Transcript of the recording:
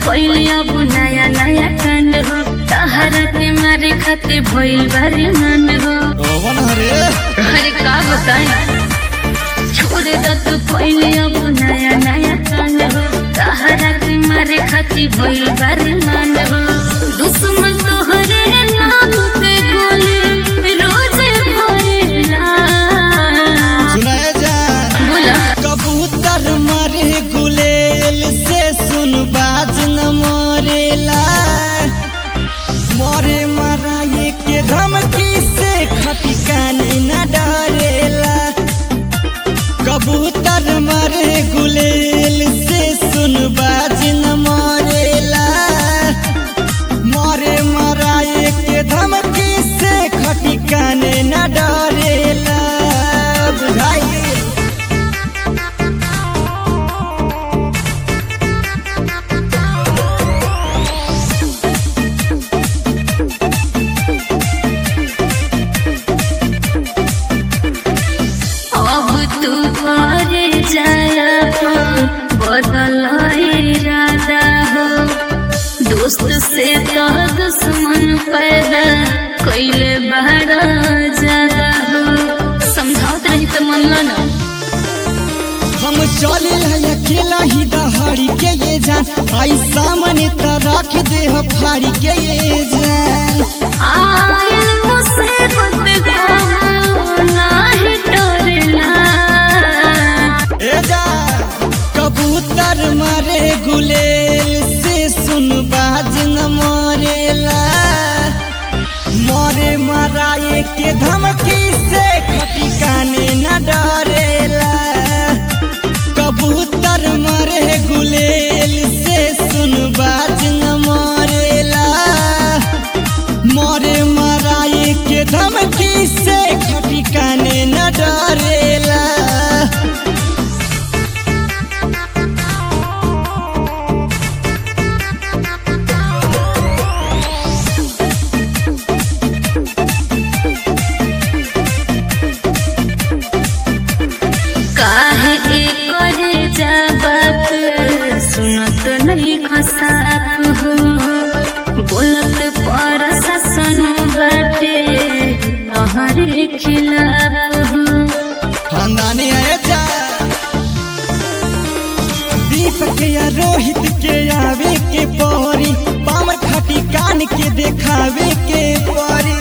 कोइली अब नया नया कांड हो तहरा के मारे खातिर भइल बारी मन हो कौन हरे अरे का बताएं छोड़ द तू कोइली अब नया नया कांड हो तहरा के मारे खातिर भइल बारी मन हो दुश्मन तोहरे नाम पे गोली रोज भरेला सुनाए जान बोला कबूतर मरे गुलेल से सुन बाज न मरेला मरे मराए के धमकी से खटी कानी न डरेला कबूतर मरे गुलेल से सुन बाज न मरेला मरे मराए के धमकी से खटी काने न डरेला बुझाइए अब तू घरे जाया बदल इरादा हो दोस्त से तो दुश्मन पैदा कैले बड़ा ज्यादा हो समझावत रही तो मन लो ना हम चले अकेला ही दहाड़ी के ये जान आई सामने त रख दे हो फाड़ी के ये जान आयल मुसीबत को नाही डरना ए जान कबूतर मारे गुलेल से सुन बाज न मरेला मरे मराए के धमकी से खटी काने न डरेला कबूतर मरे गुलेल से सुन बाज न मरेला मरे मराए के धमकी से खटी काने न डरेला काहे करे जबाब सुनत नहीं खसाप हो बोलत पर शासन बाटे तहरे खिलाफ हो खानदानी है जा दीपक या रोहित के आवे के पौरी पावर खाटी कान के देखावे के पौरी